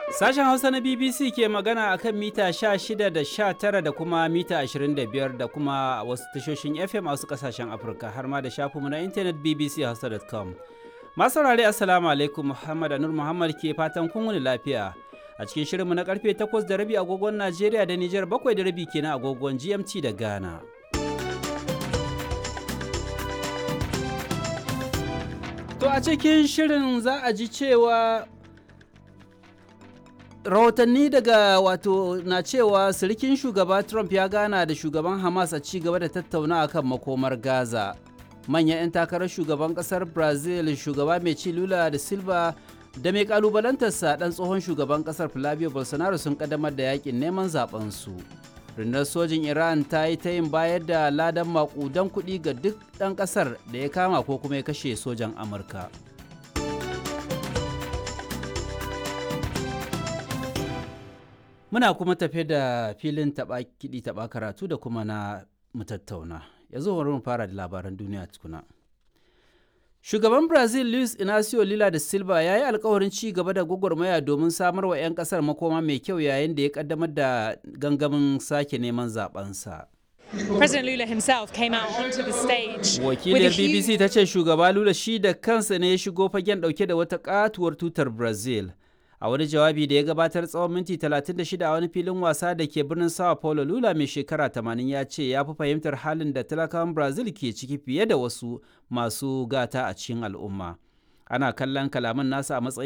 Sashen Hausa na BBC ke magana a kan mita 16 da 19 da kuma mita 25 da kuma wasu tashoshin FM a wasu kasashen Afirka har ma da shafinmu na intanet bbchausa.com. Masu saurare Assalamu alaikum Muhammad Anur Muhammad ke fatan kun wuni lafiya. A cikin shirinmu na karfe 8 da rabi agogon Najeriya da Nijar 7 da rabi kenan agogon GMT da Ghana. To a cikin shirin za a ji cewa rahotanni daga wato na cewa sirikin shugaba Trump ya gana da shugaban Hamas a ci gaba da tattauna akan makomar Gaza. Manyan 'yan takarar shugaban kasar Brazil shugaba mai ci Lula da Silva da mai kalubalantarsa dan tsohon shugaban kasar Flavio Bolsonaro sun kaddamar da yakin neman zaben su. rundunar sojin iran ta yi ta yin bayar da ladan makudan kuɗi ga duk ɗan ƙasar da ya kama ko kuma ya kashe sojan amurka muna kuma tafe da filin taɓa kiɗi taɓa karatu da kuma na mutattauna yanzu bari mu fara da labaran duniya tukuna Shugaban Brazil Luis Inacio Lula da Silva ya yi alkawarin ci gaba da gwagwarmaya domin samar wa 'yan kasar makoma mai kyau yayin da ya kaddamar da gangamin sake neman zabensa. President Lula himself came out onto the stage. Wakiliyar BBC ta ce shugaba Lula shi da kansa ne ya shigo fagen dauke da wata katuwar tutar Brazil. A wani jawabi da ya gabatar tsawon minti 36 a wani filin wasa da ke birnin Sao Paulo Lula mai shekara 80 ya ce ya fi fahimtar halin da talakawan Brazil ke ciki fiye da wasu masu gata a cikin al'umma. Ana kallon kalaman nasa a matsayin